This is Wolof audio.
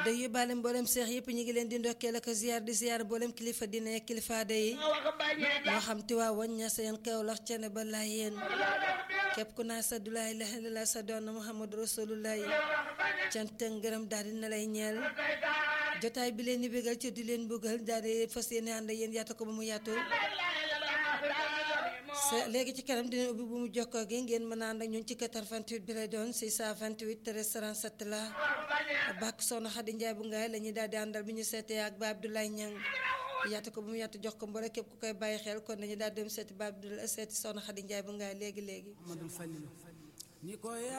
day yóbbaale mboolem seex yëpp ñu ngi leen di ndokkeel ak ziar di ziar mboolem kilifa dina ak kilifa day moo xam Tiwaawan Ñaseen Kawlax cene ba Laayeen képp ku naa sa du laa ilaaha illallaah sa doon Muhammadu Rasulullaahi cant ak ngërëm daal di na lay ñeel jotaay bi leen di bégal ci di leen bëggal daal di fas yéene ànd yéen yaatu ko ba mu yaatu léegi ci kanam dina ubbi bu mu jokkoo gi ngeen mën a ànd ak ñun ci 88 bi lay doon 628 13 37 la bàkk soxna Xadi Njaay bu ngaay la ñuy daal di àndal bi ñu seetee ak ba Abdoulaye Ñang yaatu ko bu mu yaatu jox ko mbore képp ku koy bàyyi xel kon dañu daal dem seeti ba Abdoulaye seeti soxna Xadi Njaay bu ngaay léegi léegi